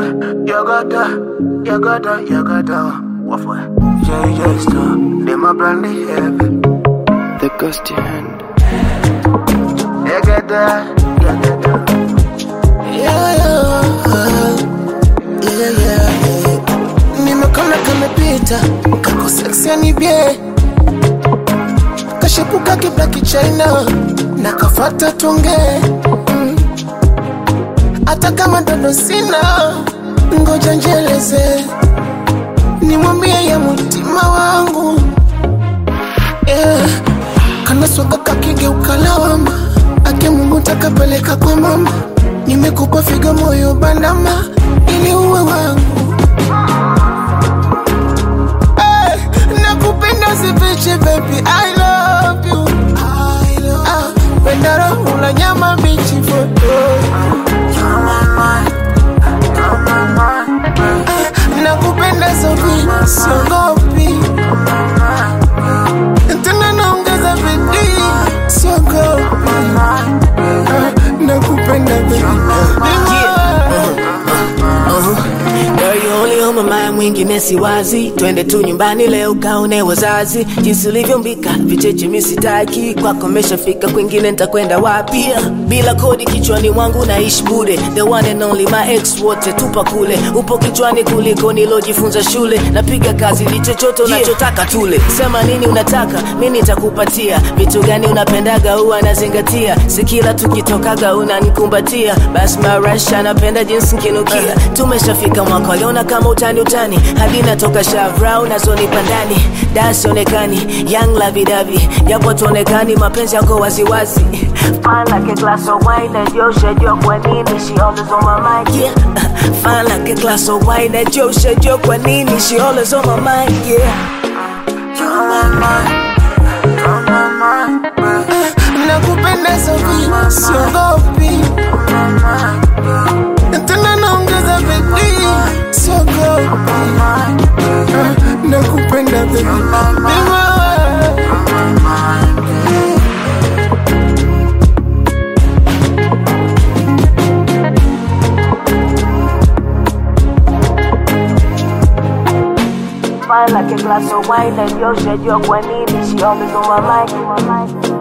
Yogata, yogata, yogata. What for? JJ Star. They my brand new heaven. The ghost hand. Yogata, yogata. Yeah, yeah, yeah, yeah, yeah. Nimekona kamepita kako seksi ni bie kashepuka kibla kichaina na kafata tunge Mm. hata kama dodo sina ngoja njeleze nimwambie ya mutima wangu yeah. kanaswaga kakigeuka lawama ake Mungu takapeleka kwa mama nimekupa figa moyo bandama ili uwe wangu hey, nakupenda sifichi baby I love you Ah, pendaro ula nyama bichi foto nakupenda sofi siogopi tena naongeza bidii siogopi Ah, nakupenda baby Girl, you only on my mind, mwingine siwazi. Twende tu nyumbani leo kaone wazazi, jinsi ulivyombika vicheche misitaki. Kwako meshafika, kwingine nitakwenda wapi? Bila kodi kichwani mwangu naishi bure, the one and only my ex wote tupa kule. Upo kichwani kuliko nilojifunza shule, napiga kazi li chochote unachotaka tule. Sema nini unataka, mi nitakupatia. Vitu gani unapendaga huwa nazingatia, si kila tukitokaga unanikumbatia. Basi marasha napenda jinsi nkinukia. Tumeshafika mwaka waliona kama utani utani, hadi natoka shavra unazonipa ndani, dasi onekani young lavidavi, japo tuonekani mapenzi yako waziwazi. Fine like a glass of wine and yo shajua kwa nini she always on my mind yeah. Fine like a glass of wine and yo shajua kwa nini she always on my mind yeah. nakupenda sofi siogopi tena naongeza bidii siogopi Ah, nakupenda baby Bima. Fine like a glass of wine and yo shajua kwa nini she always on my mind